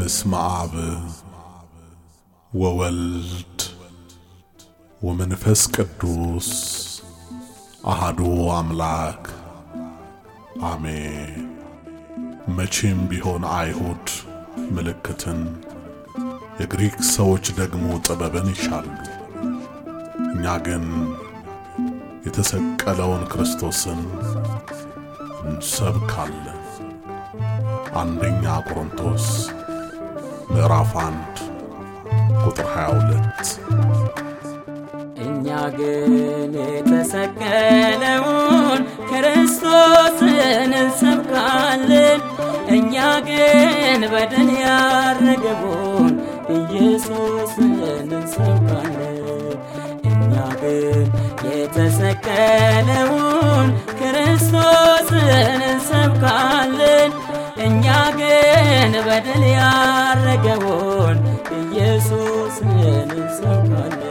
በስመ አብ ወወልድ ወመንፈስ ቅዱስ አሃዱ አምላክ አሜን። መቼም ቢሆን አይሁድ ምልክትን፣ የግሪክ ሰዎች ደግሞ ጥበብን ይሻሉ። እኛ ግን የተሰቀለውን ክርስቶስን እንሰብካለን። አንደኛ ቆሮንቶስ ምዕራፍ አንድ ቁጥር 22 እኛ ግን የተሰቀለውን ክርስቶስን እንሰብካለን። እኛ ግን በደል ያረገውን ኢየሱስን እንሰብካለን። እኛ ግን የተሰቀለውን ክርስቶስን እንሰብካለን። እኛ ግን በደል ያረገውን ኢየሱስን እንሰብካለን።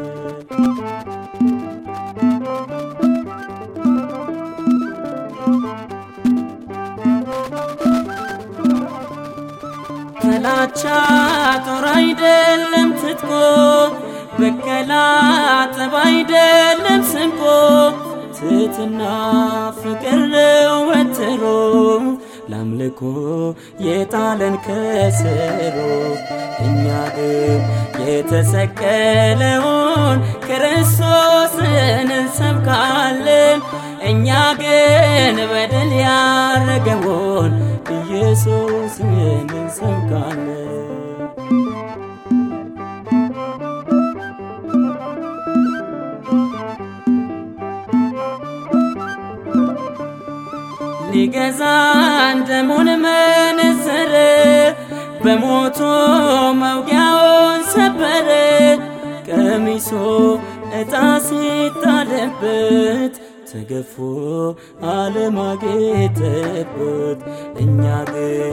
ጥላቻ ጦር አይደለም ትጥቆ፣ በቀላ ጠብ አይደለም ስንቆ፣ ትሕትና ፍቅር ነው ወትሮ ለአምልኮ የጣለን ከስሮ። እኛ ግን የተሰቀለውን ክርስቶስን እንሰብካለን። እኛ ግን በደል ያረገውን ኢየሱስን እንሰብካለን። ሊገዛን ደሙን መነዘረ፣ በሞቱ መውጊያውን ሰበረ። ቀሚሶ ዕጣ ሲጣለበት ተገፎ አለማጌጠበት። እኛ ግን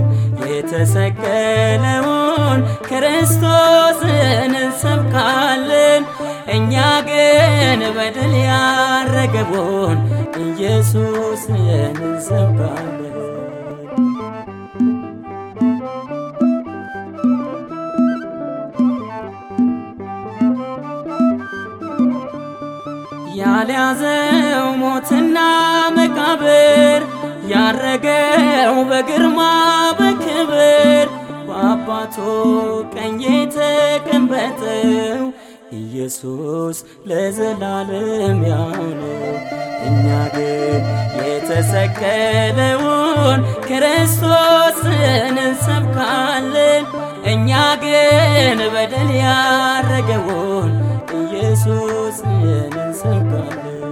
የተሰቀለውን ክርስቶስን እንሰብካለን። እኛ ግን በደል ያረገውን ኢየሱስን እንሰብካለን። ያልያዘው ሞትና መቃብር ያረገው በግርማ በክብር በአባቱ ቀኝ የተቀመጠው ኢየሱስ ለዘላለም ያው ነው። እኛ ግን የተሰቀለውን ክርስቶስን እንሰብካለን። እኛ ግን በደል ያረገውን ኢየሱስን እንሰብካለን።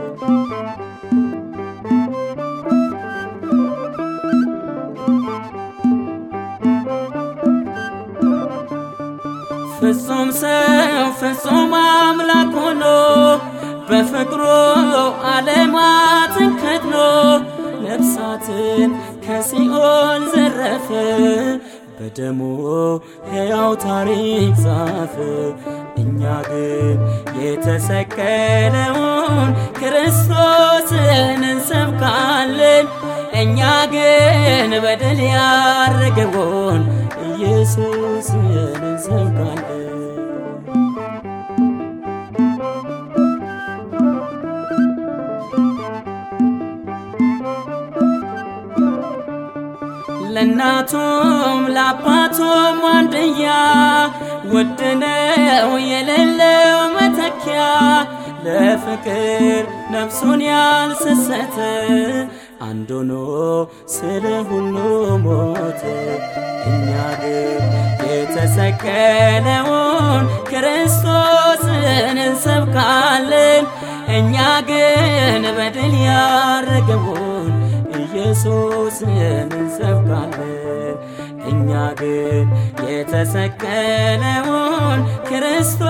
ፍጹም ሰው ፍጹም አምላክ ሆኖ በፍቅሩ ዓለማትን ከድኖ ነፍሳትን ከሲኦል ዘረፈ። በደሙ ሕያው ታሪክ ጻፈ። እኛ ግን የተሰቀለውን ክርስቶስን እንሰብካለን። እኛ ግን በደል ያረገውን ኢየሱስን እንሰብካለን። ለእናቱም ለአባቱም አንድያ ውድነው የሌለው መተኪያ ለፍቅር ነፍሱን ያልሰሰተ አንድ ሆኖ ስለ ሁሉ ሞተ። እኛ ግን የተሰቀለውን ክርስቶስን እንሰብካለን። እኛ ግን በድል ያረገውን ኢየሱስን እንሰብካለን። እኛ ግን የተሰቀለውን ክርስቶስ